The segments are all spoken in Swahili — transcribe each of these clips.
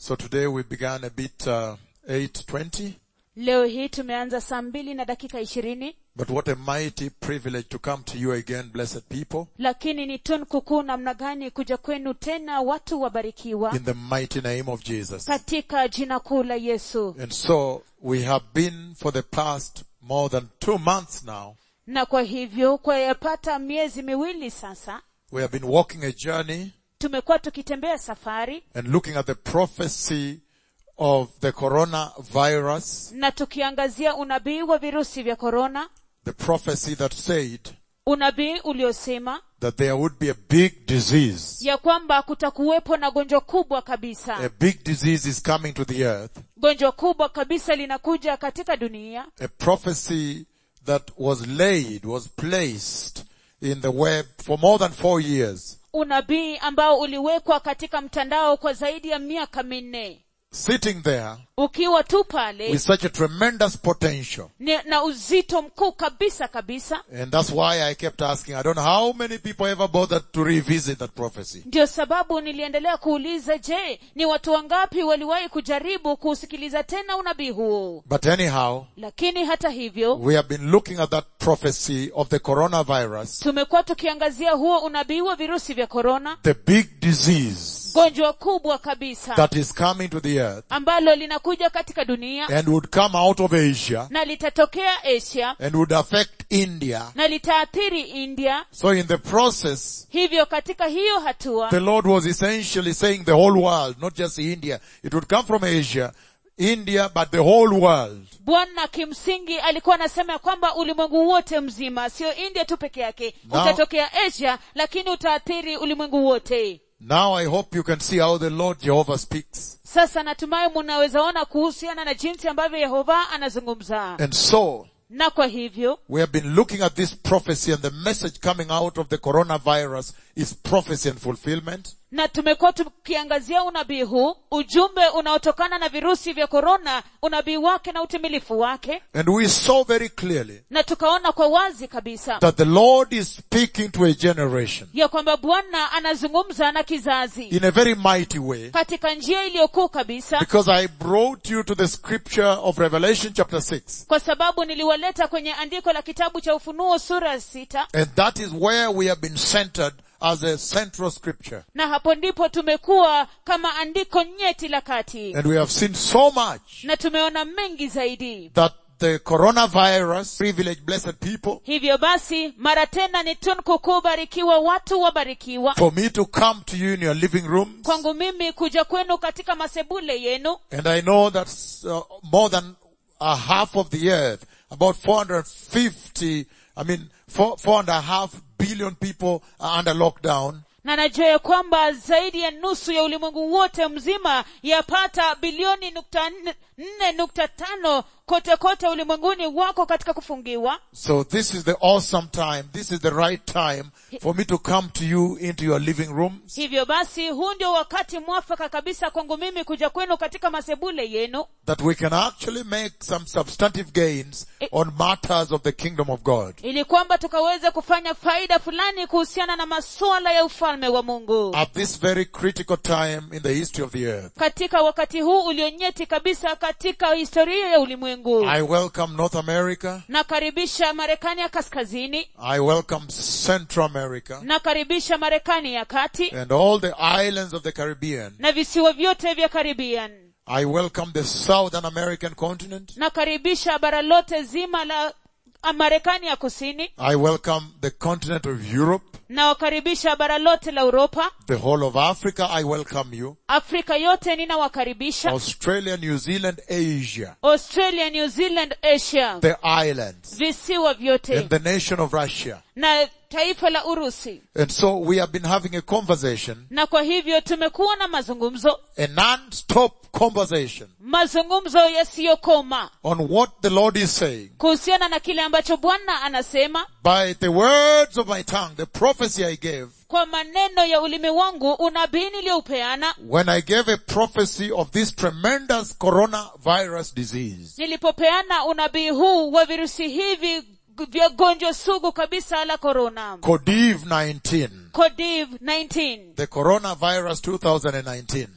So today we began a bit uh, 8:20, leo hii tumeanza saa mbili na dakika ishirini but what a mighty privilege to come to you again, blessed people, lakini ni tunku kuu namna gani kuja kwenu tena watu wabarikiwa in the mighty name of Jesus. katika jina kuu la yesu And so we have been for the past more than two months now, na kwa hivyo kwa yapata miezi miwili sasa we have been walking a journey tumekuwa tukitembea safari and looking at the prophecy of the coronavirus, na tukiangazia unabii wa virusi vya korona the prophecy that said unabii uliosema that there would be a big disease. ya kwamba kutakuwepo na gonjwa kubwa A kabisa big disease is coming to the earth. gonjwa kubwa kabisa linakuja katika dunia A prophecy that was laid, was placed in the web for more than four years, unabii ambao uliwekwa katika mtandao kwa zaidi ya miaka minne sitting there ukiwa tu pale with such a tremendous potential. ni- na uzito mkuu kabisa kabisa And that's why I kept asking, I don't know how many people ever bothered to revisit that prophecy. ndio sababu niliendelea kuuliza je ni watu wangapi waliwahi kujaribu kuusikiliza tena unabii huo But anyhow, lakini hata hivyo we have been looking at that prophecy of the coronavirus, tumekuwa tukiangazia huo unabii wa virusi vya korona the big disease gonjwa kubwa kabisa that is coming to the earth ambalo linakuja katika dunia and would come out of Asia na litatokea asia and would affect India. na litaathiri india So in the process, hivyo katika hiyo hatua the Lord was essentially saying the whole world, not just India. It would come from Asia, India, but the whole world. bwana kimsingi alikuwa anasema ya kwamba ulimwengu wote mzima sio india tu peke yake Now- utatokea asia lakini utaathiri ulimwengu wote Now I hope you can see how the Lord Jehovah speaks. sasa natumai munaweza ona kuhusiana na jinsi ambavyo yehova anazungumza And so, na kwa hivyo we have been looking at this prophecy and the message coming out of the coronavirus is prophecy and fulfillment. na tumekuwa tukiangazia unabii huu ujumbe unaotokana na virusi vya korona unabii wake na utimilifu wake And we saw very clearly na tukaona kwa wazi kabisa that the Lord is speaking to a generation ya kwamba bwana anazungumza na kizazi in a very mighty way katika njia iliyokuu kabisa because I brought you to the scripture of Revelation chapter 6 kwa sababu niliwaleta kwenye andiko la kitabu cha ufunuo sura ya sita and that is where we have been centered as a central scripture. na hapo ndipo tumekuwa kama andiko nyeti la kati And we have seen so much na tumeona mengi zaidi that the coronavirus, privileged blessed people, hivyo basi mara tena ni tunku kubarikiwa watu wabarikiwa for me to come to you in your living rooms. kwangu mimi kuja kwenu katika masebule yenu And I know that uh, more than a half of the earth, about 450, I mean, four, four and a half billion people are under lockdown. na najua ya kwamba zaidi ya nusu ya ulimwengu wote mzima yapata bilioni nukta nne- nne nukta tano kote kote ulimwenguni wako katika kufungiwa So this is the awesome time. This is the right time for me to come to you into your living rooms hivyo basi huu ndio wakati mwafaka kabisa kwangu mimi kuja kwenu katika masebule yenu that we can actually make some substantive gains on matters of the kingdom of God. ili kwamba tukaweze kufanya faida fulani kuhusiana na masuala ya ufalme wa mungu At this very critical time in the history of the earth. katika wakati huu ulionyeti kabisa katika historia ya ulimwengu I welcome North America. nakaribisha marekani ya kaskazini I welcome Central America nakaribisha marekani ya kati and all the islands of the Caribbean. na visiwa vyote vya karibian I welcome the Southern American continent. nakaribisha bara lote zima la ah, marekani ya kusini I welcome the continent of Europe, nawakaribisha bara lote la uropa the whole of Africa. I welcome you. afrika yote ninawakaribisha Australia, New Zealand, Asia, australia new zealand asia the islands, visiwa vyote and the nation of Russia. na taifa la urusi And so we have been having a conversation, na kwa hivyo tumekuwa na mazungumzo a non-stop conversation mazungumzo yasiyokoma on what the Lord is saying kuhusiana na kile ambacho bwana anasema by the words of my tongue, the prophecy I gave kwa maneno ya ulimi wangu unabii niliyoupeana when I gave a prophecy of this tremendous coronavirus disease. nilipopeana unabii huu wa virusi hivi vya gonjwa sugu kabisa la korona Codiv 19. codiv 19 The coronavirus 2019.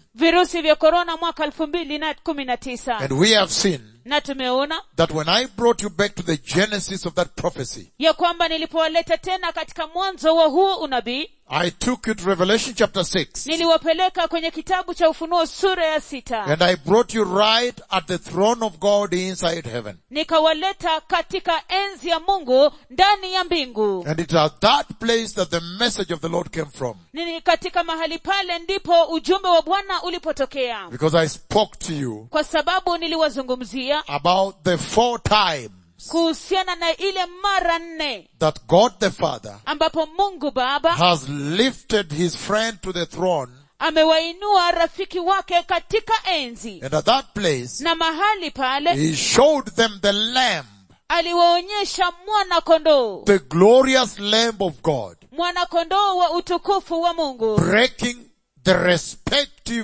virusi vya korona mwaka elfu mbili na kumi na tisa And we have seen na tumeona that when I brought you back to the genesis of that prophecy, ya kwamba nilipowaleta tena katika mwanzo wa huo unabii I took you to Revelation chapter 6. niliwapeleka kwenye kitabu cha ufunuo sura ya sita And I brought you right at the throne of God inside heaven. nikawaleta katika enzi ya mungu ndani ya mbingu And it is at that place that the message of the Lord came from. ni katika mahali pale ndipo ujumbe wa bwana ulipotokea Because I spoke to you kwa sababu niliwazungumzia about the four times kuhusiana na ile mara nne that God the Father ambapo mungu baba has lifted his friend to the throne. amewainua rafiki wake katika enzi And at that place, na mahali pale he showed them the lamb, aliwaonyesha mwana kondoo the glorious lamb of God, mwana kondoo wa utukufu wa mungu breaking the respective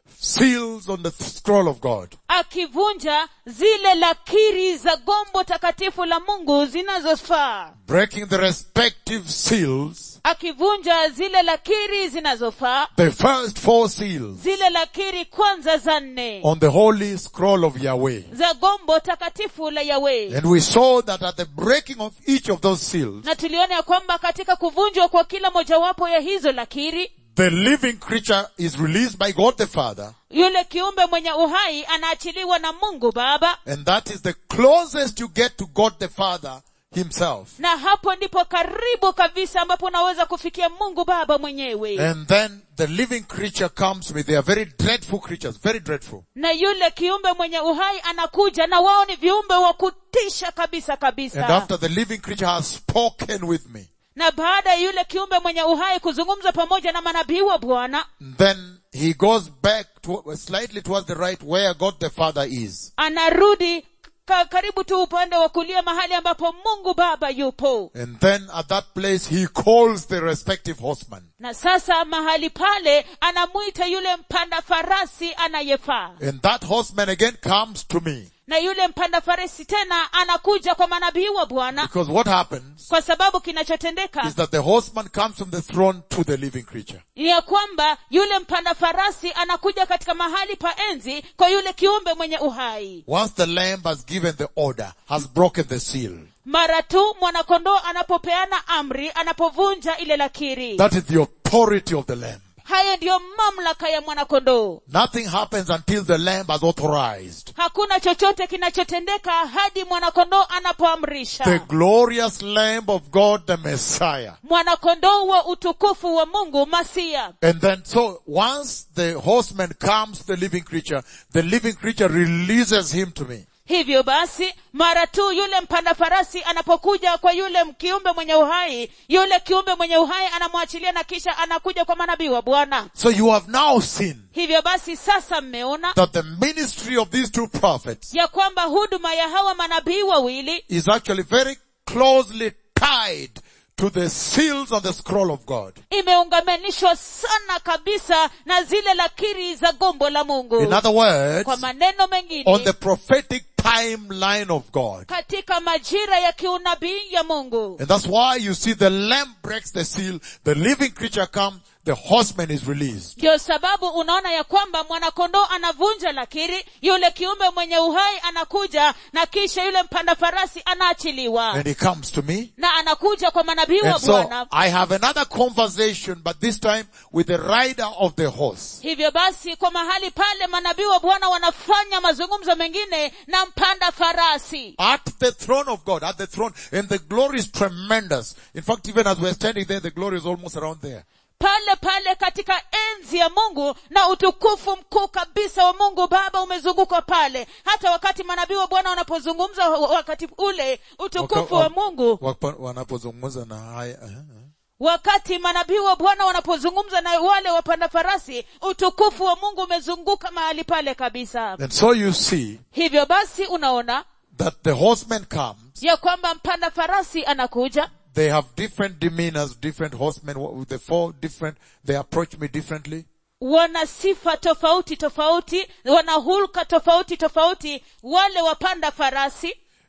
seals on the scroll of God. akivunja zile lakiri za gombo takatifu la mungu zinazofaa Breaking the respective seals, akivunja zile lakiri zinazofaa the first four seals zile lakiri kwanza za nne on the holy scroll of Yahweh. za gombo takatifu la yawe And we saw that at the breaking of each of those seals, na tuliona ya kwamba katika kuvunjwa kwa kila mojawapo ya hizo lakiri the living creature is released by God the Father, yule kiumbe mwenye uhai anaachiliwa na mungu baba and that is the closest you get to God the Father himself. na hapo ndipo karibu kabisa ambapo unaweza kufikia mungu baba mwenyewe And then the living creature comes with, they are very dreadful creatures, very dreadful. na yule kiumbe mwenye uhai anakuja na wao ni viumbe wa kutisha kabisa And kabisa after the living creature has spoken with me, na baada ya yule kiumbe mwenye uhai kuzungumza pamoja na manabii wa bwana then he goes back to, slightly towards the right where God the Father is. anarudi ka, karibu tu upande wa kulia mahali ambapo mungu baba yupo And then at that place he calls the respective horseman. na sasa mahali pale anamwita yule mpanda farasi anayefaa And that horseman again comes to me. na yule mpanda farasi tena anakuja kwa manabii wa bwana Because what happens kwa sababu kinachotendeka is that the horseman comes from the throne to the living creature. ni ya kwamba yule mpanda farasi anakuja katika mahali pa enzi kwa yule kiumbe mwenye uhai Once the lamb has given the order, has broken the seal. mara tu mwanakondoo anapopeana amri anapovunja ile lakiri That is the authority of the lamb. haya ndiyo mamlaka ya mwanakondoo Nothing happens until the lamb has authorized. hakuna chochote kinachotendeka hadi mwanakondoo The anapoamrisha glorious lamb of God, the Messiah. mwanakondoo wa utukufu wa mungu masia And then so once the horseman comes to the living creature, the living creature releases him to me. hivyo basi mara tu yule mpanda farasi anapokuja kwa yule kiumbe mwenye uhai yule kiumbe mwenye uhai anamwachilia na kisha anakuja kwa manabii wa bwana So you have now seen hivyo basi sasa mmeona that the ministry of these two prophets ya kwamba huduma ya hawa manabii wawili is actually very closely tied to the seals on the scroll of God. imeungamanishwa sana kabisa na zile lakiri za gombo la mungu In other words, kwa maneno on mengine the prophetic timeline of God. katika majira ya kiunabii ya mungu And that's why you see the lamb breaks the seal, the living creature comes, the horseman is released. ndio sababu unaona ya kwamba mwanakondoo anavunja lakiri yule kiumbe mwenye uhai anakuja na kisha yule mpanda farasi anaachiliwa And he comes to me. na anakuja kwa manabii wa And so bwana I have another conversation, but this time with the rider of the horse. hivyo basi kwa mahali pale manabii wa bwana wanafanya mazungumzo mengine na mpanda farasi At the throne of God, at the throne, and the glory is tremendous. In fact, even as we're standing there, the glory is almost around there. pale pale katika enzi ya mungu na utukufu mkuu kabisa wa mungu baba umezunguka pale hata wakati manabii wa bwana wanapozungumza wakati ule utukufu wa mungu Wapa- wanapozungumza na haya uh, uh. wakati manabii wa bwana wanapozungumza na wale wapanda farasi utukufu wa mungu umezunguka mahali pale kabisa and so you see hivyo basi unaona that the horseman comes ya kwamba mpanda farasi anakuja they have different demeanors different horsemen with the four different they approach me differently wana sifa tofauti tofauti wana hulka tofauti tofauti wale wapanda farasi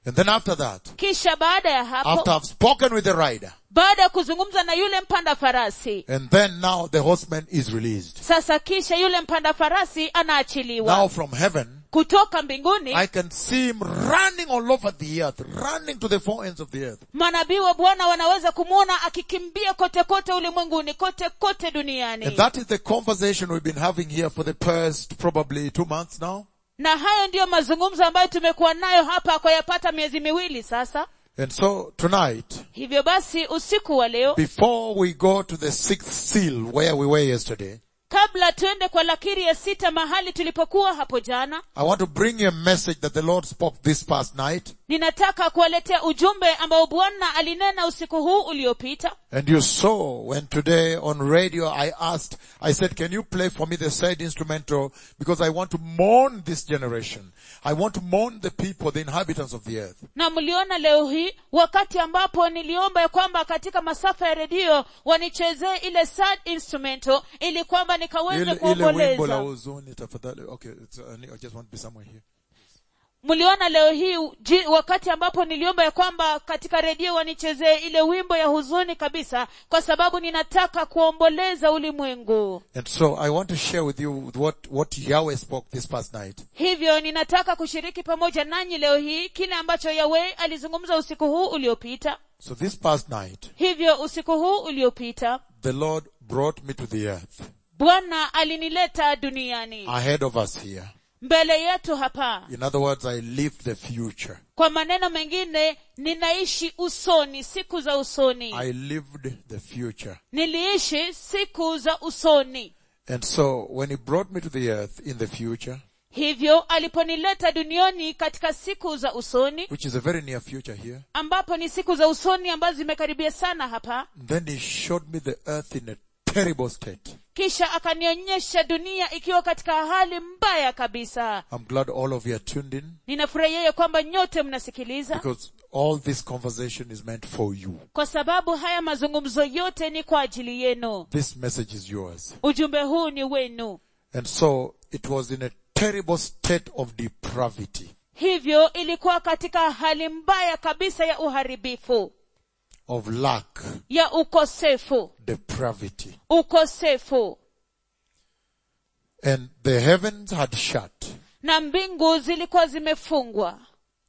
And then after that, kisha baada ya hapo after I've spoken with the rider, baada ya kuzungumza na yule mpanda farasi and then now the horseman is released. sasa kisha yule mpanda farasi anaachiliwa Now from heaven, kutoka mbinguni I can see him running all over the earth, running to the four ends of the earth. manabii wa bwana wanaweza kumwona akikimbia kote kote ulimwenguni kote kote And duniani that is the conversation we've been having here for the past probably two months now. na hayo ndiyo mazungumzo ambayo tumekuwa nayo hapa kwa yapata miezi miwili sasa And so tonight, hivyo basi usiku wa leo before we go to the sixth seal where we were yesterday, kabla tuende kwa lakiri ya sita mahali tulipokuwa hapo jana I want to bring you a message that the Lord spoke this past night. ninataka kuwaletea ujumbe ambao bwana alinena usiku huu uliopita And you saw when today on radio I asked, I said, can you play for me the side instrumental? Because I want to mourn this generation. I want to mourn the people, the inhabitants of the earth. na mliona leo hii wakati ambapo niliomba ya kwamba katika masafa ya redio wanichezee ile sad instrumental ili kwamba nikaweze Ile, ile wimbo la kuomboleza huzuni tafadhali. Okay, it's, uh, I just want to be somewhere here. mliona leo hii ji, wakati ambapo niliomba ya kwamba katika redio wanichezee ile wimbo ya huzuni kabisa kwa sababu ninataka kuomboleza ulimwengu And so I want to share with you what, what Yahweh spoke this past night. hivyo ninataka kushiriki pamoja nanyi leo hii kile ambacho yawe alizungumza usiku huu uliopita So this past night, hivyo usiku huu uliopita the Lord brought me to the earth bwana alinileta duniani ahead of us here. mbele yetu hapa In other words, I live the future. kwa maneno mengine ninaishi usoni siku za usoni I lived the future. niliishi siku za usoni And so when he brought me to the earth in the future, hivyo aliponileta duniani katika siku za usoni which is a very near future here, ambapo ni siku za usoni ambazo zimekaribia sana hapa then he showed me the earth in a terrible state. kisha akanionyesha dunia ikiwa katika hali mbaya kabisa I'm glad all of you are tuned in ninafurahia ya kwamba nyote mnasikiliza because all this conversation is meant for you. kwa sababu haya mazungumzo yote ni kwa ajili yenu This message is yours. ujumbe huu ni wenu And so it was in a terrible state of depravity, hivyo ilikuwa katika hali mbaya kabisa ya uharibifu of lack, ya ukosefu depravity. ukosefu And the heavens had shut. na mbingu zilikuwa zimefungwa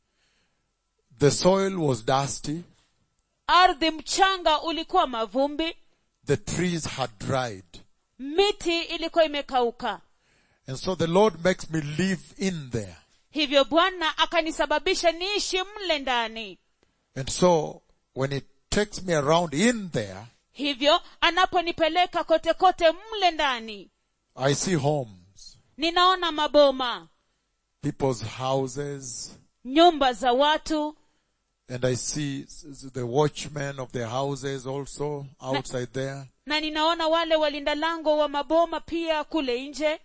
The soil was dusty. ardhi mchanga ulikuwa mavumbi The trees had dried. miti ilikuwa imekauka And so the Lord makes me live in there. hivyo bwana akanisababisha niishi mle ndani And so when he takes me around in there, hivyo anaponipeleka kote kote mle ndani I see homes, ninaona maboma people's houses, nyumba za watu and I see s- s- the watchmen of their houses also outside there. na ninaona wale walinda lango wa maboma pia kule nje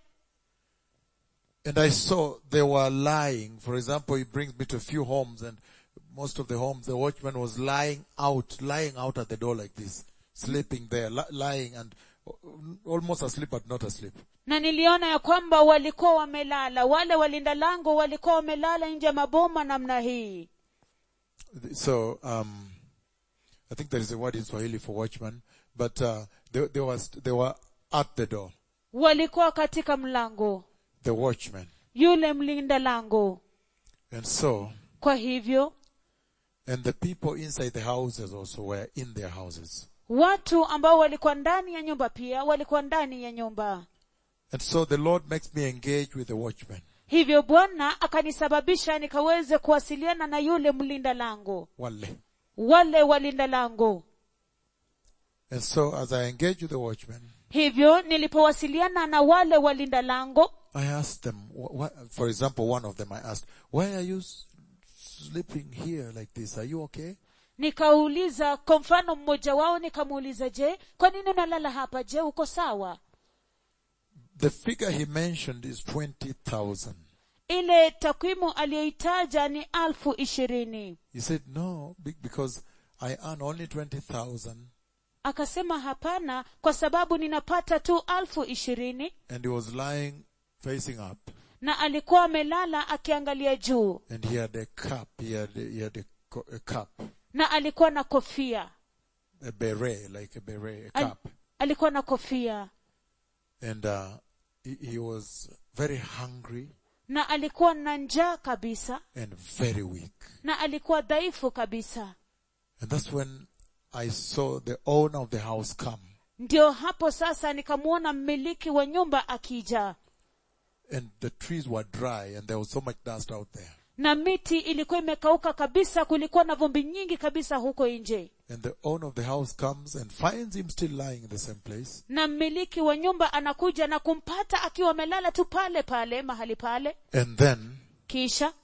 And I saw they were lying. For example, he brings me to a few homes and most of the homes, the watchman was lying out, lying out at the door like this, sleeping there, li- lying and almost asleep but not asleep. na niliona ya kwamba walikuwa wamelala wale walinda lango walikuwa wamelala nje ya maboma namna hii So, um, I think there is a word in Swahili for watchman, but, uh, they, they was, they were at the door. walikuwa katika mlango The watchman. yule mlinda lango And so, kwa hivyo and the people inside the houses also were in their houses. watu ambao walikuwa ndani ya nyumba pia walikuwa ndani ya nyumba And so the Lord makes me engage with the watchman. hivyo bwana akanisababisha nikaweze kuwasiliana na yule mlinda lango Wale. wale walinda lango And so as I engage with the watchman, hivyo nilipowasiliana na wale walinda lango I asked them, wh- wh- for example, one of them I asked, why are you s- sleeping here like this? Are you okay? nikauliza kwa mfano mmoja wao nikamuuliza je kwa nini unalala hapa je uko sawa The figure he mentioned is 20,000. ile takwimu aliyoitaja ni alfu ishirini He said, no, be- because I earn only 20,000 akasema hapana kwa sababu ninapata tu alfu ishirini and he was lying facing up. na alikuwa amelala akiangalia juu and he had a cup. He had, he had a, co- a cup, na alikuwa na kofia a beret, like a beret, a Al- cup. alikuwa na kofia And, uh, he, he was very hungry na alikuwa na njaa kabisa and very weak. na alikuwa dhaifu kabisa And that's when I saw the owner of the house come. ndio hapo sasa nikamwona mmiliki wa nyumba akija And the trees were dry and there was so much dust out there. na miti ilikuwa imekauka kabisa kulikuwa na vumbi nyingi kabisa huko nje And the owner of the house comes and finds him still lying in the same place. na mmiliki wa nyumba anakuja na kumpata akiwa amelala tu pale pale mahali pale And then kisha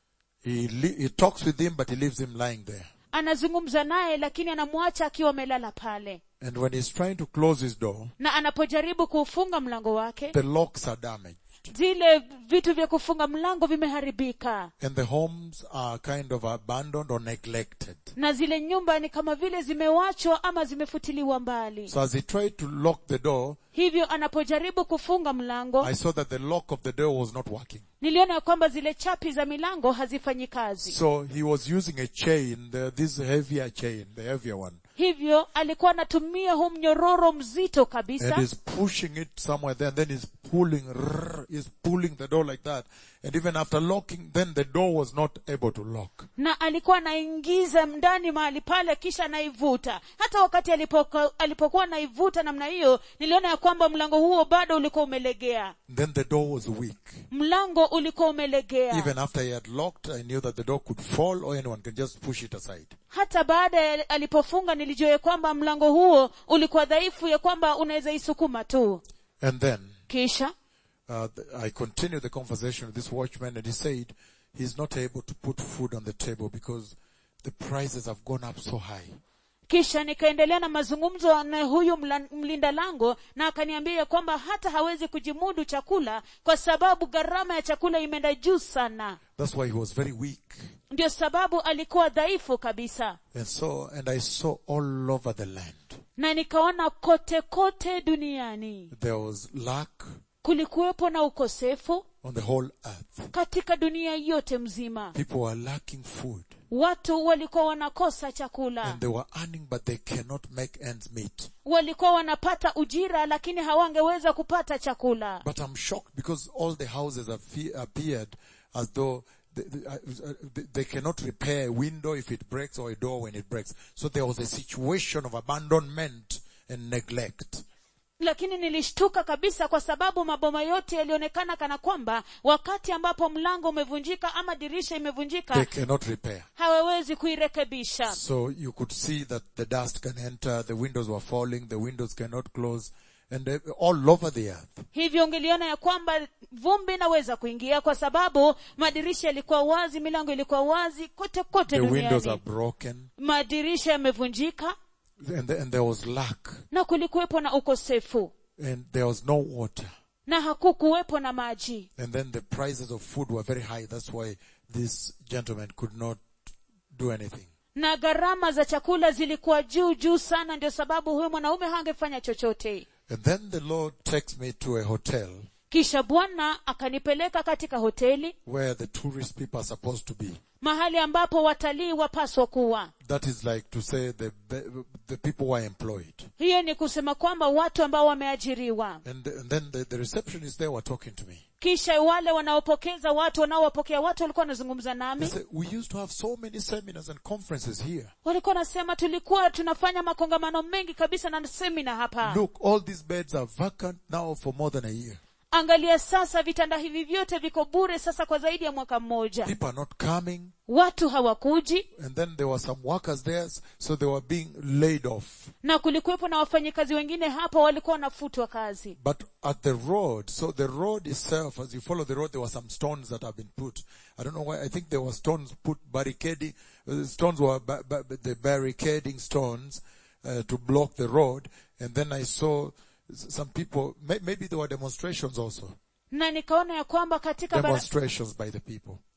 he, li- he talks with him, but he leaves him lying there. anazungumza naye lakini anamwacha akiwa amelala pale And when he's trying to close his door, na anapojaribu kuufunga mlango wake the locks are damaged. zile vitu vya kufunga mlango vimeharibika And the homes are kind of abandoned or neglected. na zile nyumba ni kama vile zimewachwa ama zimefutiliwa mbali So as he tried to lock the door, hivyo anapojaribu kufunga mlango I saw that the lock of the door was not working. niliona ya kwamba zile chapi za milango hazifanyi kazi So he was using a chain, the, this heavier chain, the heavier one. hivyo alikuwa anatumia huu mnyororo mzito And kabisa he's pushing it somewhere there, and then he's pulling, rrr, he's pulling the door like that. And even after locking, then the door was not able to lock. na alikuwa anaingiza ndani mahali pale kisha anaivuta hata wakati alipoko, alipokuwa anaivuta namna hiyo niliona ya kwamba mlango huo bado ulikuwa umelegea Then the door was weak. mlango ulikuwa umelegea Even after he had locked, I knew that the door could fall or anyone can just push it aside. hata baada ya alipofunga nilijua ya kwamba mlango huo ulikuwa dhaifu ya kwamba unaweza isukuma tu And then, kisha uh, th- I continued the conversation with this watchman and he said he's not able to put food on the table because the prices have gone up so high. kisha nikaendelea na mazungumzo na huyu mla- mlinda lango na akaniambia ya kwamba hata hawezi kujimudu chakula kwa sababu gharama ya chakula imeenda juu sana That's why he was very weak. ndio sababu alikuwa dhaifu kabisa And so, and I saw all over the land. na nikaona kote kote duniani There was lack kulikuwepo na ukosefu on the whole earth. katika dunia yote mzima People were lacking food watu walikuwa wanakosa chakula and they were earning but they cannot make ends meet. walikuwa wanapata ujira lakini hawangeweza kupata chakula But I'm shocked because all the houses have fe- appeared as though they, they, uh, they- they cannot repair a window if it breaks or a door when it breaks. So there was a situation of abandonment and neglect. lakini nilishtuka kabisa kwa sababu maboma yote yalionekana kana kwamba wakati ambapo mlango umevunjika ama dirisha They imevunjika cannot repair. hawawezi kuirekebisha So you could see that the dust can enter, the windows were falling, the windows cannot close, and they- all over the earth. hivyo ungeliona ya kwamba vumbi inaweza kuingia kwa sababu madirisha yalikuwa wazi milango ilikuwa wazi kote kote The windows are duniani broken, madirisha yamevunjika and, the- and there was lack, na kulikuwepo na ukosefu and there was no water. na hakukuwepo na maji And then the prices of food were very high. That's why this gentleman could not do anything. na gharama za chakula zilikuwa juu juu sana ndio sababu huyu mwanaume hangefanya chochote And then the Lord takes me to a hotel kisha bwana akanipeleka katika hoteli where the tourist people are supposed to be. mahali ambapo watalii wapaswa kuwa That is like to say the, the people who are employed. hiyo ni kusema kwamba watu ambao wameajiriwa And, and then the, the receptionist there were talking to me. kisha wale wanaopokeza watu wanaowapokea watu walikuwa wanazungumza They nami said, we used to have so many seminars and conferences here. walikuwa wanasema tulikuwa tunafanya makongamano mengi kabisa na semina hapa Look, all these beds are vacant now for more than a year. angalia sasa vitanda hivi vyote viko bure sasa kwa zaidi ya mwaka mmoja People are not coming. watu hawakuji And then there were some workers there, so they were being laid off. na kulikuwepo na wafanyikazi wengine hapa walikuwa wanafutwa kazi But at the road, so the road itself, as you follow the road, there were some stones that have been put. I don't know why, I think there were stones put barricading, uh, stones were ba- ba- the barricading stones uh, to block the road. And then I saw s- some people, may, maybe there were demonstrations also. na nikaona ya kwamba katika bara, Demonstrations by the people.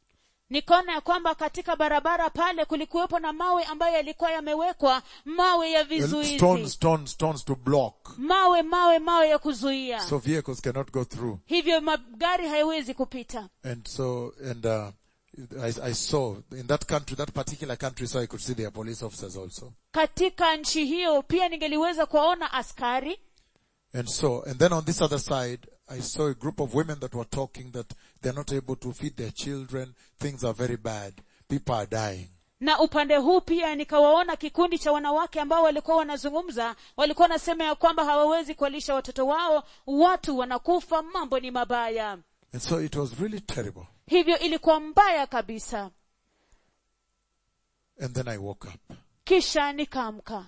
nikaona ya kwamba katika barabara pale kulikuwepo na mawe ambayo yalikuwa yamewekwa mawe ya Well, stones, vizuizi stones, stones to block. mawe mawe mawe ya kuzuia So vehicles cannot go through. hivyo magari hayawezi kupita And so, and, uh, I, I saw in that country, that particular country, so I could see their police officers also. katika nchi hiyo pia ningeliweza kuwaona askari And so, and then on this other side, I saw a group of women that were talking that they're not able to feed their children. Things are very bad. People are dying. na upande huu pia nikawaona kikundi cha wanawake ambao walikuwa wanazungumza walikuwa wanasema ya kwamba hawawezi kuwalisha watoto wao watu wanakufa mambo ni mabaya And so it was really terrible. hivyo ilikuwa mbaya kabisa And then I woke up. kisha nikaamka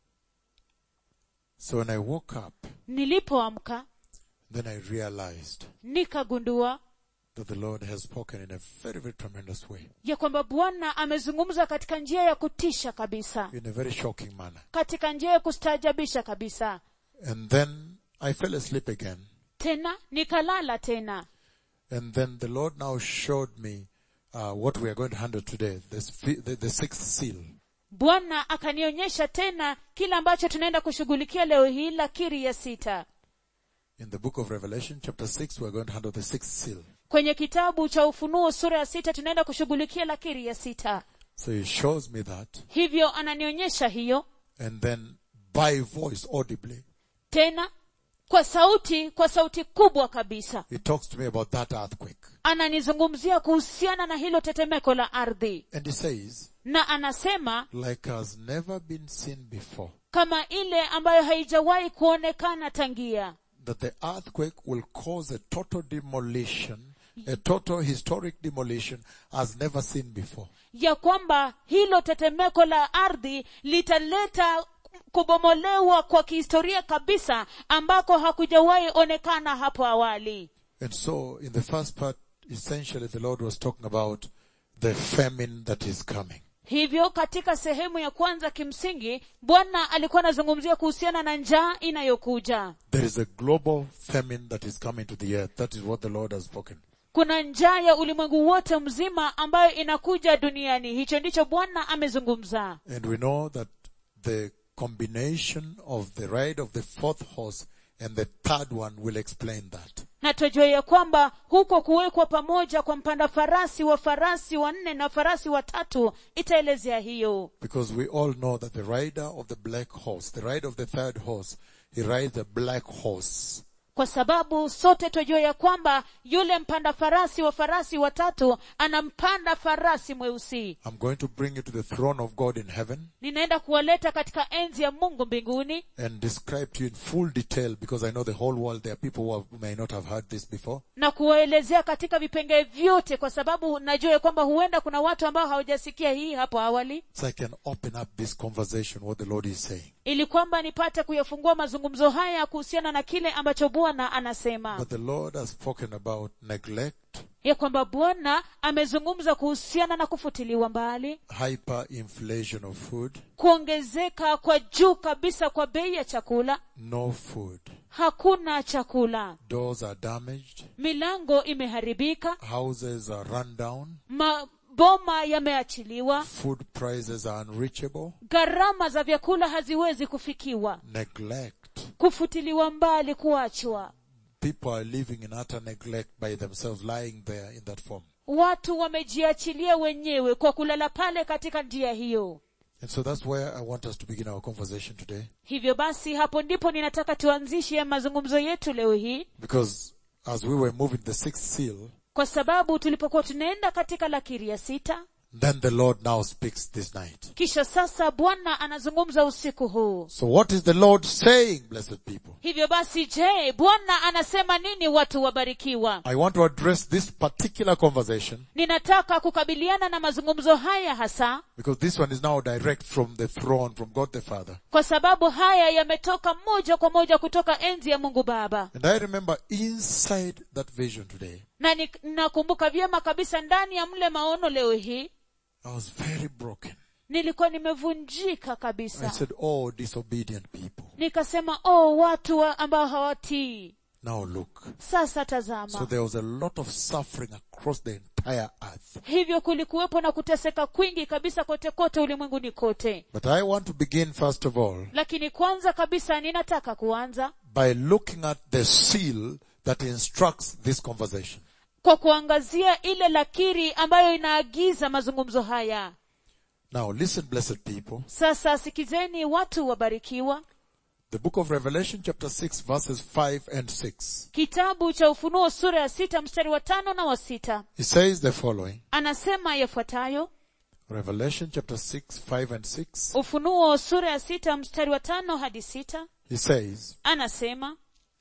So when I woke up, nilipoamka then I realized nikagundua that the Lord has spoken in a very, very tremendous way, ya kwamba bwana amezungumza katika njia ya kutisha kabisa in a very shocking manner. katika njia ya kustaajabisha kabisa And then I fell asleep again. tena nikalala tena And then the Lord now showed me uh, what we are going to handle today, this, fi- the, the sixth seal. bwana akanionyesha tena kile ambacho tunaenda kushughulikia leo hii la kiri ya sita In the book of Revelation, chapter 6, we are going to handle the sixth seal. kwenye kitabu cha ufunuo sura ya sita tunaenda kushughulikia la kiri ya sita So he shows me that, hivyo ananionyesha hiyo and then by voice, audibly, tena kwa sauti kwa sauti kubwa kabisa he talks to me about that earthquake. ananizungumzia kuhusiana na hilo tetemeko la ardhi And he says, na anasema like has never been seen before, kama ile ambayo haijawahi kuonekana tangia that the earthquake will cause a total demolition, a total historic demolition as never seen before. ya kwamba hilo tetemeko la ardhi litaleta kubomolewa kwa kihistoria kabisa ambako hakujawahi onekana hapo awali And so in the first part, essentially the Lord was talking about the famine that is coming. hivyo katika sehemu ya kwanza kimsingi bwana alikuwa anazungumzia kuhusiana na njaa inayokuja There is a global famine that is coming to the earth. That is what the Lord has spoken. kuna njaa ya ulimwengu wote mzima ambayo inakuja duniani hicho ndicho bwana amezungumza And we know that the combination of the ride of the fourth horse and the third one will explain that. na twajua ya kwamba huko kuwekwa pamoja kwa mpanda farasi wa farasi wanne na farasi watatu itaelezea hiyo Because we all know that the rider of the black horse, the rider of the third horse, he rides a black horse. kwa sababu sote twajua ya kwamba yule mpanda farasi wa farasi watatu anampanda farasi mweusi I'm going to bring you to the throne of God in heaven ninaenda kuwaleta katika enzi ya mungu mbinguni and describe to you in full detail because I know the whole world there are people who, have, who may not have heard this before. na kuwaelezea katika vipengee vyote kwa sababu najua ya kwamba huenda kuna watu ambao hawajasikia hii hapo awali So I can open up this conversation, what the Lord is saying. ili kwamba nipate kuyafungua mazungumzo haya kuhusiana na kile ambacho bwana anasema But the Lord has spoken about neglect, ya kwamba bwana amezungumza kuhusiana na kufutiliwa mbali hyperinflation of food, kuongezeka kwa juu kabisa kwa bei ya chakula no food. hakuna chakula Doors are damaged, milango imeharibika houses are run down, maboma yameachiliwa food prices are unreachable, gharama za vyakula haziwezi kufikiwa neglect. kufutiliwa mbali kuachwa People are living in utter neglect by themselves, lying there in that form. watu wamejiachilia wenyewe kwa kulala pale katika njia hiyo And so that's where I want us to begin our conversation today. hivyo basi hapo ndipo ninataka tuanzishe mazungumzo yetu leo hii Because as we were moving the sixth seal, kwa sababu tulipokuwa tunaenda katika lakiri ya sita then the Lord now speaks this night. kisha sasa bwana anazungumza usiku huu So what is the Lord saying, blessed people? hivyo basi je bwana anasema nini watu wabarikiwa I want to address this particular conversation ninataka kukabiliana na mazungumzo haya hasa because this one is now direct from the throne, from God the Father. kwa sababu haya yametoka moja kwa moja kutoka enzi ya mungu baba And I remember inside that vision today, na ni- nakumbuka vyema kabisa ndani ya mle maono leo hii I was very broken. nilikuwa nimevunjika I kabisa said, oh, disobedient people. nikasema oh watu wa ambao hawatii Now look. sasa So tazama there was a lot of suffering across the entire earth. hivyo kulikuwepo na kuteseka kwingi kabisa kote kote ulimwenguni kote But I want to begin first of all lakini kwanza kabisa ninataka kuanza by looking at the seal that instructs this conversation. kwa kuangazia ile lakiri ambayo inaagiza mazungumzo haya Now listen, blessed people. sasa sikizeni watu wabarikiwa The book of Revelation chapter 6 verses 5 and 6. kitabu cha ufunuo sura ya sita mstari wa tano na wa sita It says the following. anasema yafuatayo Revelation chapter 6, 5 and 6. ufunuo sura ya sita mstari wa tano hadi sita He says, anasema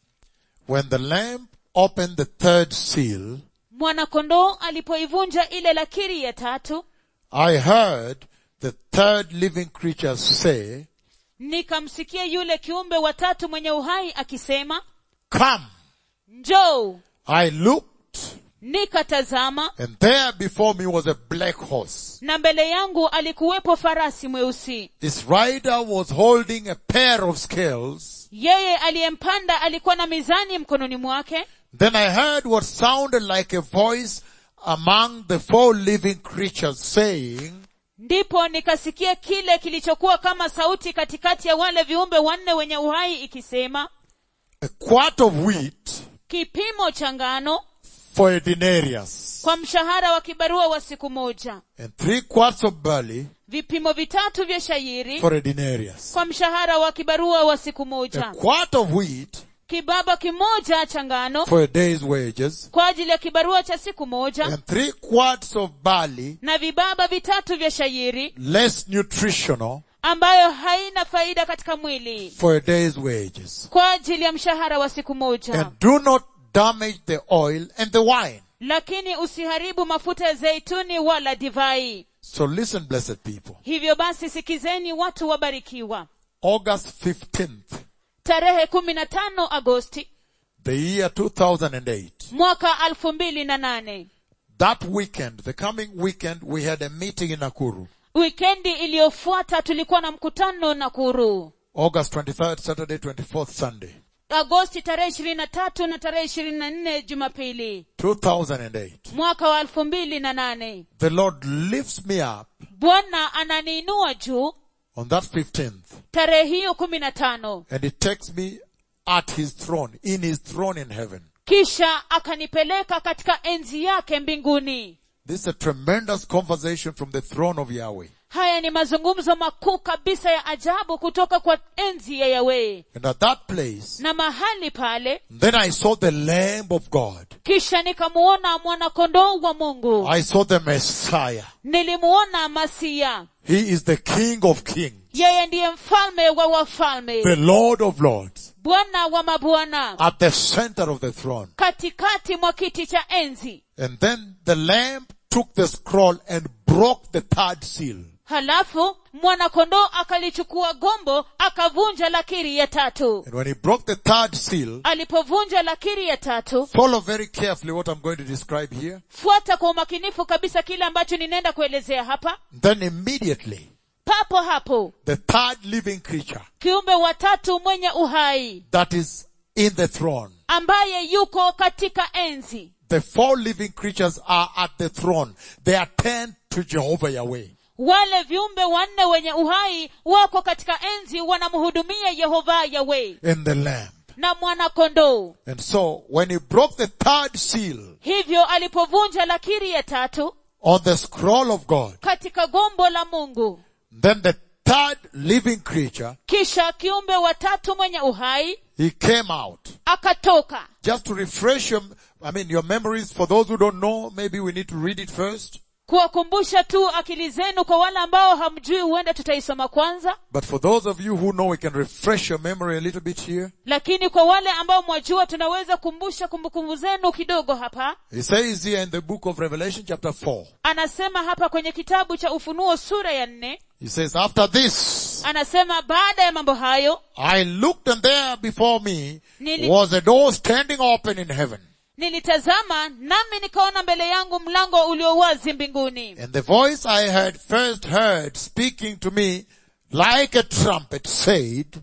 When the Lamb opened the third seal, mwanakondoo alipoivunja ile lakiri ya tatu I heard the third living creature say, nikamsikia yule kiumbe wa tatu mwenye uhai akisema Come! njoo I looked, nikatazama and there before me was a black horse. na mbele yangu alikuwepo farasi mweusi Its rider was holding a pair of scales. yeye aliyempanda alikuwa na mizani mkononi mwake Then I heard what sounded like a voice among the four living creatures saying, ndipo nikasikia kile kilichokuwa kama sauti katikati ya wale viumbe wanne wenye uhai ikisema a quart of wheat kipimo cha ngano for a denarius, kwa mshahara wa kibarua wa siku moja and three quarts of barley vipimo vitatu vya shairi for a denarius. kwa mshahara wa kibarua wa siku A moja quart of wheat kibaba kimoja cha ngano for a day's wages, kwa ajili ya kibarua cha siku moja and three quarts of barley, na vibaba vitatu vya shairi less nutritional, ambayo haina faida katika mwili for a day's wages. kwa ajili ya mshahara wa siku moja And do not damage the oil and the wine. lakini usiharibu mafuta ya zeituni wala divai So listen, blessed people. hivyo basi sikizeni watu wabarikiwa August 15th, tarehe kumi na tano agosti the year 2008. mwaka alfu mbili na nane That weekend, the coming weekend, we had a meeting in Nakuru. wikendi iliyofuata tulikuwa na mkutano nakuru August 23rd, Saturday, 24th, Sunday. agosti tarehe ishirini na tatu na tarehe ishirini na nne jumapili 2008. mwaka wa elfu mbili na nane The Lord lifts me up bwana ananiinua juu on that 15th tarehe hiyo kumi na tano and He takes me at His throne, in His throne in heaven. kisha akanipeleka katika enzi yake mbinguni This is a tremendous conversation from the throne of Yahweh. haya ni mazungumzo makuu kabisa ya ajabu kutoka kwa enzi ya yawee And at that place, na mahali pale then I saw the Lamb of God. kisha nikamuona mwanakondoo wa mungu I saw the Messiah. nilimuona masia He is the King of Kings, yeye ndiye mfalme wa wafalme the Lord of Lords, bwana wa mabwana at the center of the throne. katikati mwa kiti cha enzi And then the Lamb took the scroll and broke the third seal. halafu mwanakondoo akalichukua gombo akavunja lakiri ya tatu And when he broke the third seal, alipovunja lakiri ya tatu follow very carefully what I'm going to describe here. fuata kwa umakinifu kabisa kile ambacho ninaenda kuelezea hapa Then immediately, papo hapo the third living creature kiumbe watatu mwenye uhai that is in the throne. ambaye yuko katika enzi The four living creatures are at the throne. They attend to Jehovah Yahweh. wale viumbe wanne wenye uhai wako katika enzi wanamhudumia yehova yawe in the Lamb. na mwanakondoo And so, when he broke the third seal hivyo alipovunja lakiri ya tatu on the scroll of God, katika gombo la mungu then the third living creature, kisha kiumbe watatu mwenye uhai he came out. akatoka Just to refresh your, I mean, your memories, for those who don't know, maybe we need to read it first. kuwakumbusha tu akili zenu kwa wale ambao hamjui huenda tutaisoma kwanza But for those of you who know, we can refresh your memory a little bit here. lakini kwa wale ambao mwajua tunaweza kumbusha kumbukumbu zenu kidogo hapa He says here in the book of Revelation chapter 4, anasema hapa kwenye kitabu cha ufunuo sura ya nne he says, after this, anasema baada ya mambo hayo I looked and there before me Nili- was a door standing open in heaven. nilitazama nami nikaona mbele yangu mlango ulio wazi mbinguni And the voice I had first heard speaking to me like a trumpet said,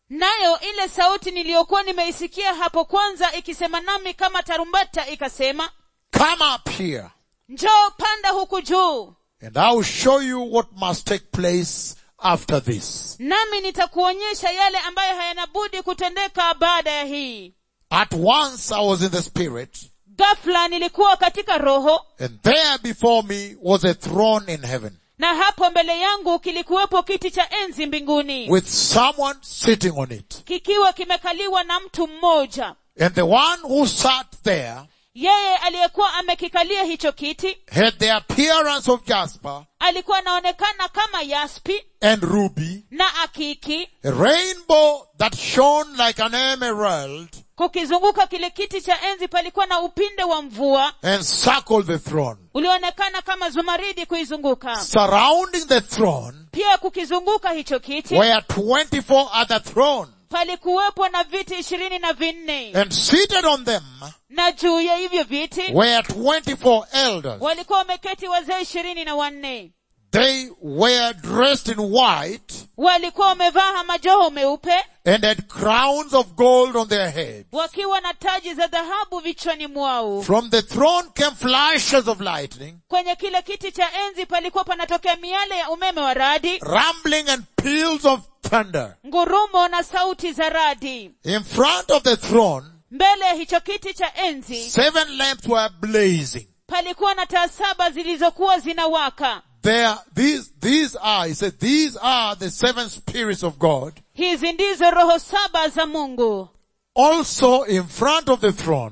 nayo ile sauti niliyokuwa nimeisikia hapo kwanza ikisema nami kama tarumbeta ikasema Come up here, njoo panda huku juu and I will show you what must take place after this. nami nitakuonyesha yale ambayo hayanabudi kutendeka baada ya hii At once I was in the spirit, ghafla nilikuwa katika roho and there before me was a throne in heaven, na hapo mbele yangu kilikuwepo kiti cha enzi mbinguni with someone sitting on it. kikiwa kimekaliwa na mtu mmoja And the one who sat there yeye aliyekuwa amekikalia hicho kiti had the appearance of jasper alikuwa anaonekana kama yaspi and ruby, na akiki a rainbow that shone like an emerald kukizunguka kile kiti cha enzi palikuwa na upinde wa mvua and circled the throne. ulioonekana kama zumaridi kuizunguka Surrounding the throne pia kukizunguka hicho kiti were 24 other thrones, palikuwepo na viti ishirini na vinne and seated on them na juu ya hivyo viti were 24 elders. walikuwa wameketi wazee ishirini na wanne They were dressed in white walikuwa wamevaa majoho meupe and had crowns of gold on their heads. wakiwa na taji za dhahabu vichwani mwao From the throne came flashes of lightning, kwenye kile kiti cha enzi palikuwa panatokea miale ya umeme wa radi rumbling and peals of thunder. ngurumo na sauti za radi In front of the throne, mbele ya hicho kiti cha enzi seven lamps were blazing. palikuwa na taa saba zilizokuwa zinawaka There, these, these are, he said, these are the seven spirits of God. hizi ndizo roho saba za mungu Also in front of the throne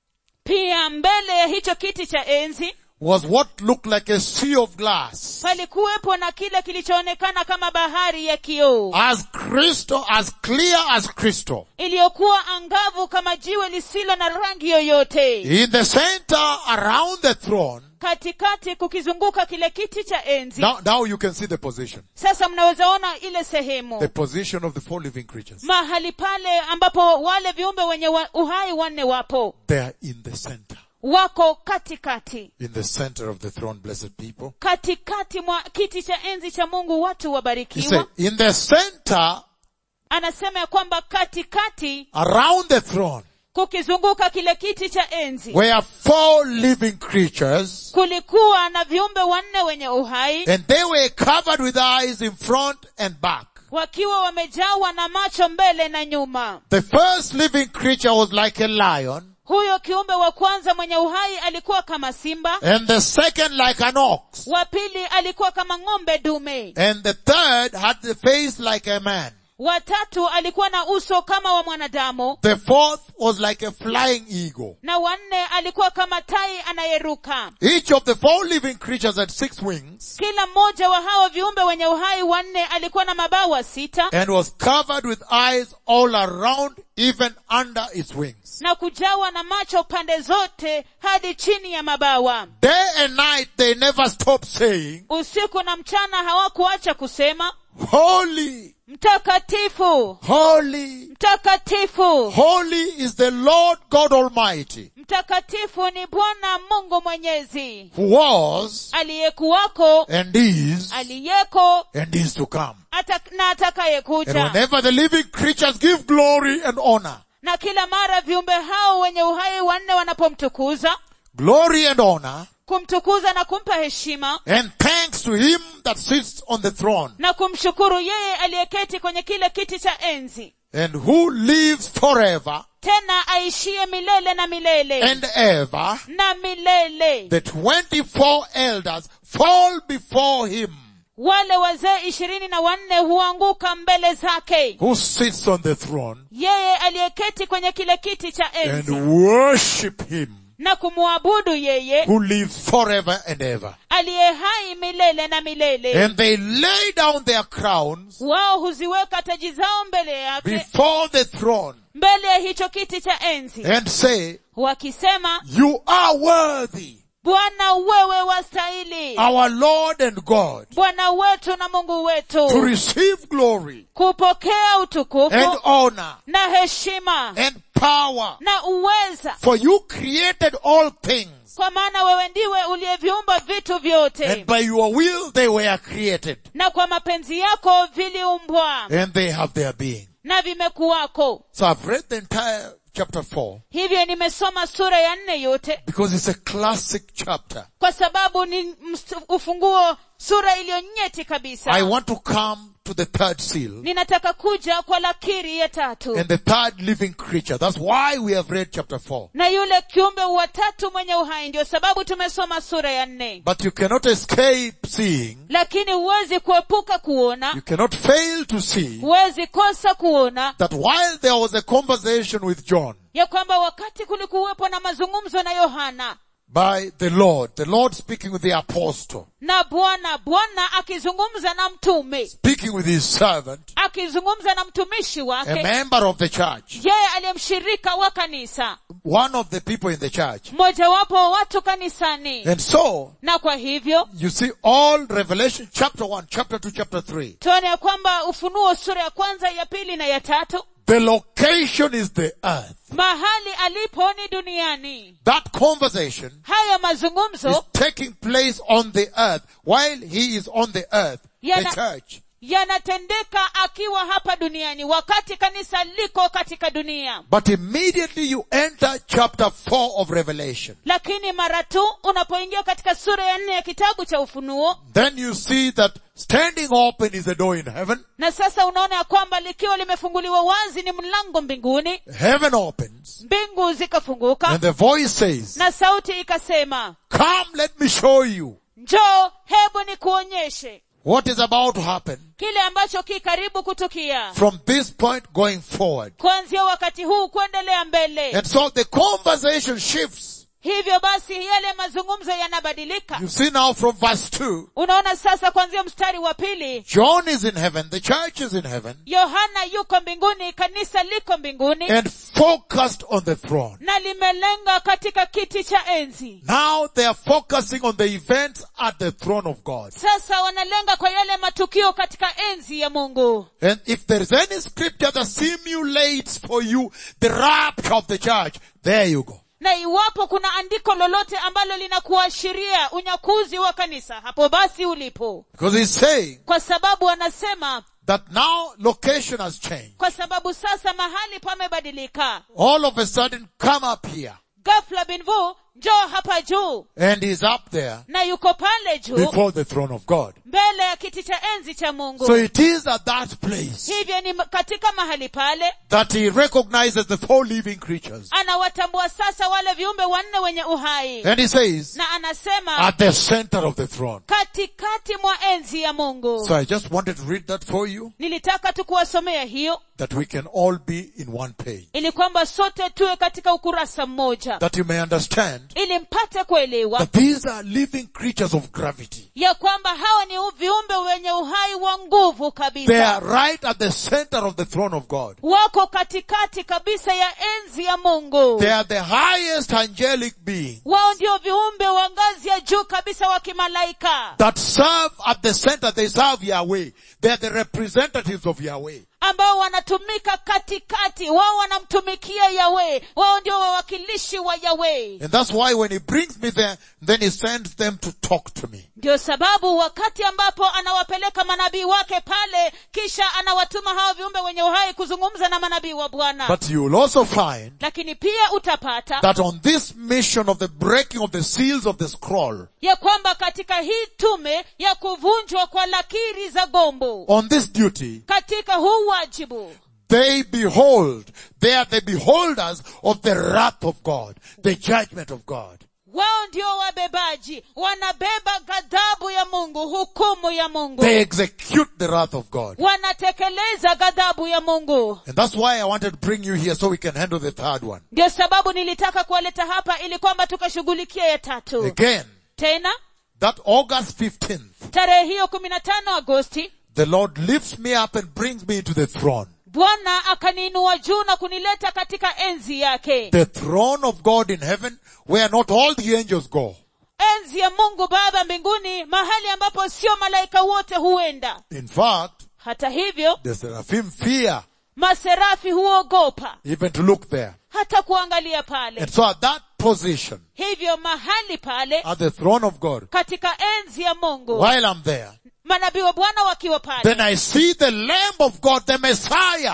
pia mbele ya hicho kiti cha enzi was what looked like a sea of glass. palikuwepo na kile kilichoonekana kama bahari ya kioo As crystal, as clear as crystal. iliyokuwa angavu kama jiwe lisilo na rangi yoyote In the center, around the throne, katikati kukizunguka kile kiti cha enzi now, now you can see the position. sasa mnaweza ona ile The sehemu position of the four living creatures. mahali pale ambapo wale viumbe wenye wa, uhai wanne wapo They are in the center. wako katikati In the center of the throne, blessed people. katikati mwa kiti cha enzi cha mungu watu He wabarikiwa said, in the center, anasema ya kwamba katikati around the throne, kukizunguka kile kiti cha enzi were four living creatures, kulikuwa na viumbe wanne wenye uhai and they were covered with eyes in front and back. wakiwa wamejawa na macho mbele na nyuma The first living creature was like a lion, huyo kiumbe wa kwanza mwenye uhai alikuwa kama simba and the second like an ox, wa pili alikuwa kama ng'ombe dume and the third had the face like a man. watatu alikuwa na uso kama wa mwanadamu The fourth was like a flying eagle. na wanne alikuwa kama tai anayeruka Each of the four living creatures had six wings kila mmoja wa hao viumbe wenye uhai wanne alikuwa na mabawa sita and was covered with eyes all around, even under its wings. na kujawa na macho pande zote hadi chini ya mabawa Day and night they never stopped saying, usiku na mchana hawakuacha kusema Holy, mtakatifu holy, mtakatifu holy is the Lord God Almighty, mtakatifu ni bwana mungu mwenyezi who was aliyekuwako and is aliyeko and is to come. ata, na And atakayekuja whenever the living creatures give glory and honor, na kila mara viumbe hao wenye uhai wanne wanapomtukuza glory and honor, kumtukuza na kumpa heshima and thanks to him that sits on the throne na kumshukuru yeye aliyeketi kwenye kile kiti cha enzi and who lives forever tena aishie milele na milele and ever, na milele the 24 elders fall before him wale wazee ishirini na wanne huanguka mbele zake who sits on the throne yeye aliyeketi kwenye kile kiti cha and enzi worship him na kumwabudu yeye who lives forever and ever. aliye hai milele na milele And they lay down their crowns wao huziweka taji zao mbele yake before the throne mbele ya hicho kiti cha enzi and say, wakisema you are worthy, bwana wewe wastahili our Lord and God, bwana wetu na mungu to wetu receive glory kupokea and utukufu honor na heshima and power. na uweza For you created all things kwa maana wewe ndiwe uliyeviumba vitu vyote and by your will they were created na kwa mapenzi yako viliumbwa and they have their being. na vimekuwako So I've read the entire chapter 4 hivyo nimesoma sura ya nne yote because it's a classic chapter. kwa sababu ni mst- ufunguo sura iliyo nyeti kabisa I want to come to the third seal ninataka kuja kwa lakiri ya tatu and the third living creature. That's why we have read chapter 4. na yule kiumbe wa tatu mwenye uhai ndio sababu tumesoma sura ya nne But you cannot escape seeing, lakini huwezi kuepuka kuona you cannot fail to see huwezi kosa kuona that while there was a conversation with John ya kwamba wakati kulikuwepo na mazungumzo na yohana by the Lord, the Lord speaking with the apostle, na bwana bwana akizungumza na mtume speaking with his servant, akizungumza na mtumishi a wake member of the church, yeye aliyemshirika wa kanisa one of the people in the church. mmojawapo wa watu kanisani And so, na kwa hivyo you see all Revelation chapter 1, chapter 2, chapter 3. tuone ya kwamba ufunuo sura ya kwanza ya pili na ya tatu The location is the earth. mahali alipo ni duniani That conversation hayo is mazungumzo taking place on the earth while he is on the earth, the Yana- church. yanatendeka akiwa hapa duniani wakati kanisa liko katika dunia But immediately you enter chapter 4 of Revelation. lakini mara tu unapoingia katika sura ya nne ya kitabu cha ufunuo Then you see that standing open is a door in heaven. na sasa unaona ya kwamba likiwa limefunguliwa wazi ni mlango mbinguni Heaven opens mbingu zikafunguka and the voice says, na sauti ikasema come let me show you njoo hebu nikuonyeshe what is about to happen kile ambacho ki karibu kutukia from this point going forward. kuanzia wakati huu kuendelea mbele And so the conversation shifts. hivyo basi yale mazungumzo yanabadilika You see now from verse 2, unaona sasa kuanzia mstari wa pili John is in heaven, the church is in heaven, yohana yuko mbinguni kanisa liko mbinguni and focused on the throne. na limelenga katika kiti cha enzi Now they are focusing on the events at the throne of God. sasa wanalenga kwa yale matukio katika enzi ya mungu And if there is any scripture that simulates for you the rapture of the church, there you go. na iwapo kuna andiko lolote ambalo linakuashiria unyakuzi wa kanisa hapo basi ulipo Because he's saying kwa sababu anasema that now location has changed. kwa sababu sasa mahali pamebadilika All of a sudden come up here. gafla binvu njoo hapa juu And he's up there na yuko pale juu before the throne of God. mbele ya kiti cha enzi cha mungu So it is at that place hivyo ni katika mahali pale that he recognizes the four living creatures. anawatambua sasa wale viumbe wanne wenye uhai And he says, na anasema at the center of the throne. katikati mwa enzi ya mungu So I just wanted to read that for you, nilitaka tu kuwasomea hiyo that we can all be in one page. ili kwamba sote tuwe katika ukurasa mmoja That you may understand ili mpate kuelewa that these are living creatures of gravity. ya kwamba hawa ni viumbe wenye uhai wa nguvu They kabisa are right at the center of the throne of God. wako katikati kabisa ya enzi ya mungu They are the highest angelic beings wao ndio viumbe wa ngazi ya juu kabisa wa kimalaika that serve at the center. They serve Yahweh. They are the representatives of Yahweh. ambao wanatumika katikati wao wanamtumikia yawe wao ndio wawakilishi wa yawe And that's why when he brings me there, then he sends them to talk to me. ndio sababu wakati ambapo anawapeleka manabii wake pale kisha anawatuma hao viumbe wenye uhai kuzungumza na manabii wa bwana But you will also find lakini pia utapata that on this mission of the breaking of the seals of the scroll, ya kwamba katika hii tume ya kuvunjwa kwa lakiri za gombo on this duty, katika huu wajibu they behold, they are the beholders of the wrath of God, the judgment of God. wao ndio wabebaji wanabeba ghadhabu ya mungu hukumu ya mungu They execute the wrath of God. wanatekeleza ghadhabu ya mungu And that's why I wanted to bring you here so we can handle the third one. ndio sababu nilitaka kuwaleta hapa ili kwamba tukashughulikia ya tatu Again, tena that August 15th, tarehe hiyo kumi na tano agosti the Lord lifts me up and brings me to the throne. bwana akaniinua juu na kunileta katika enzi yake The throne of God in heaven where not all the angels go. enzi ya mungu baba mbinguni mahali ambapo sio malaika wote huenda In fact, hata hivyo the seraphim fear maserafi huogopa even to look there. hata kuangalia pale And so at that position, hivyo mahali pale at the throne of God, katika enzi ya mungu while I'm there, manabii wa bwana wakiwa pale then I see the Lamb of God, the Messiah,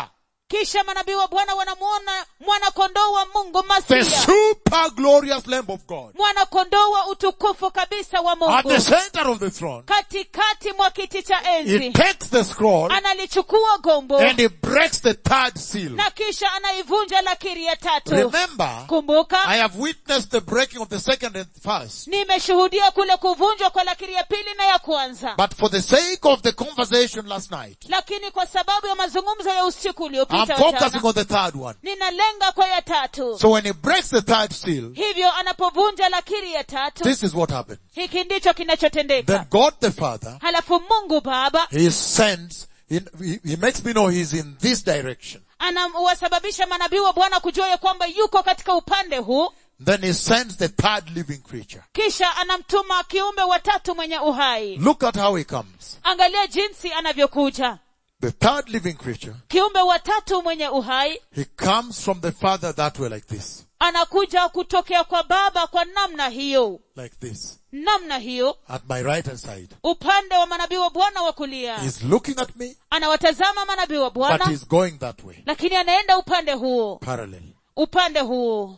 kisha manabii wa bwana wanamuona mwanakondoo wa mungu the masia super glorious Lamb of God, mwanakondoo wa utukufu kabisa wa at mungu the center of the throne. katikati mwa kiti cha He enzi takes the scroll analichukua gombo and he breaks the third seal. na kisha anaivunja lakiri ya tatu Remember, kumbuka I have witnessed the breaking of the second and first. nimeshuhudia kule kuvunjwa kwa lakiri ya pili na ya kwanza But for the sake of the conversation last night, lakini kwa sababu ya mazungumzo ya usiku I'm uliopita focusing wachana, on the third one. ninalenga kwa ya tatu So when he breaks the third seal, hivyo anapovunja lakiri ya tatu this is what happens. hiki ndicho kinachotendeka Then God the Father, halafu mungu baba He sends, he, he, he makes me know He's in this direction. anawasababisha manabii wa bwana kujua ya kwamba yuko katika upande huu Then He sends the third living creature. kisha anamtuma kiumbe watatu mwenye uhai Look at how He comes. angalia jinsi anavyokuja The third living creature, kiumbe watatu mwenye uhai He comes from the Father that way like this. anakuja kutokea kwa baba kwa namna hiyo Like this. namna hiyo At my right hand side. upande wa manabii wa bwana wa kulia He's looking at me, anawatazama manabii wa but bwana He's going that way. lakini anaenda upande huo Parallel. upande huo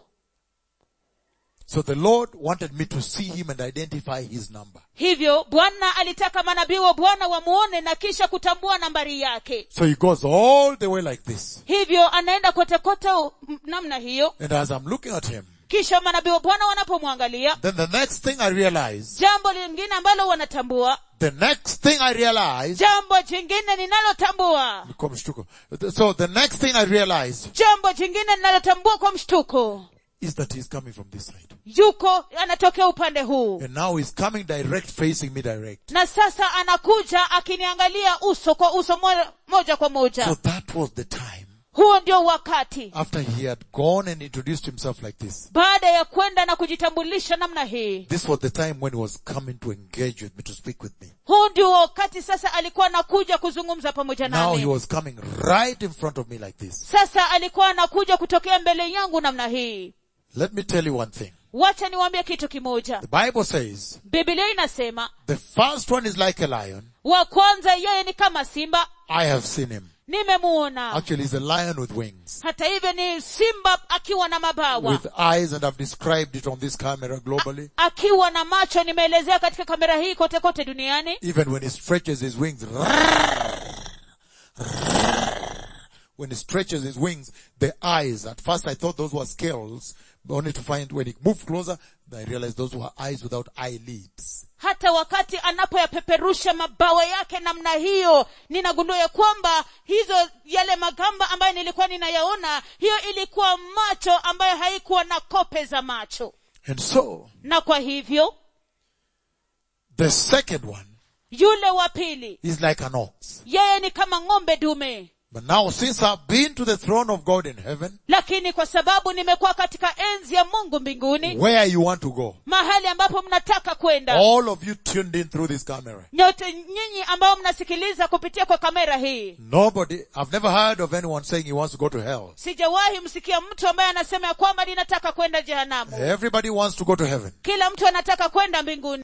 So the Lord wanted me to see Him and identify His number. hivyo bwana alitaka manabii wa bwana wamuone na kisha kutambua nambari yake So He goes all the way like this. hivyo anaenda kote kote u- m- namna hiyo And as I'm looking at Him, kisha manabii wa bwana wanapomwangalia then the next thing I realize, jambo lingine ambalo wanatambua the next thing I realize, jambo jingine ninalotambua Kwa mshtuko. so the next thing I realize jambo jingine ninalotambua kwa mshtuko is that He's coming from this side. yuko anatokea upande huu And now He's coming direct, facing me direct. na sasa anakuja akiniangalia uso kwa uso moja, moja kwa So moja that was the time huo ndio wakati after He had gone and introduced Himself like this. baada ya kwenda na kujitambulisha namna hii This was the time when He was coming to engage with me, to speak with me. huu ndio wakati sasa alikuwa anakuja kuzungumza pamoja Now He nami was coming right in front of me like this. sasa alikuwa anakuja kutokea mbele yangu namna hii Let me tell you one thing. wacha niwaambie kitu kimoja The Bible says biblia inasema the first one is like a lion. wa kwanza yeye ni kama simba I have seen him. nimemuona Actually, he's a lion with wings. hata hivyo ni simba akiwa na mabawa With eyes and I've described it on this camera globally. akiwa na macho nimeelezea katika kamera hii kote kote duniani Even when he stretches his wings, when he stretches his wings, the eyes, at first I thought those were scales, but only to find when he moved closer, I realized those were eyes without eyelids. hata wakati anapoyapeperusha mabawa yake namna hiyo ninagundua ya kwamba hizo yale magamba ambayo nilikuwa ninayaona hiyo ilikuwa macho ambayo haikuwa na kope za macho And so, na kwa hivyo the second one yule wa pili is like an ox. yeye ni kama ng'ombe dume But now since I've been to the throne of God in heaven, lakini kwa sababu nimekuwa katika enzi ya mungu mbinguni where you want to go, mahali ambapo mnataka kwenda all of you tuned in through this camera. nyote nyinyi ambao mnasikiliza kupitia kwa kamera hii Nobody, I've never heard of anyone saying he wants to go to hell. sijawahi msikia mtu ambaye anasema ya kwamba ninataka kwenda jehanamu Everybody wants to go to heaven. kila mtu anataka kwenda mbinguni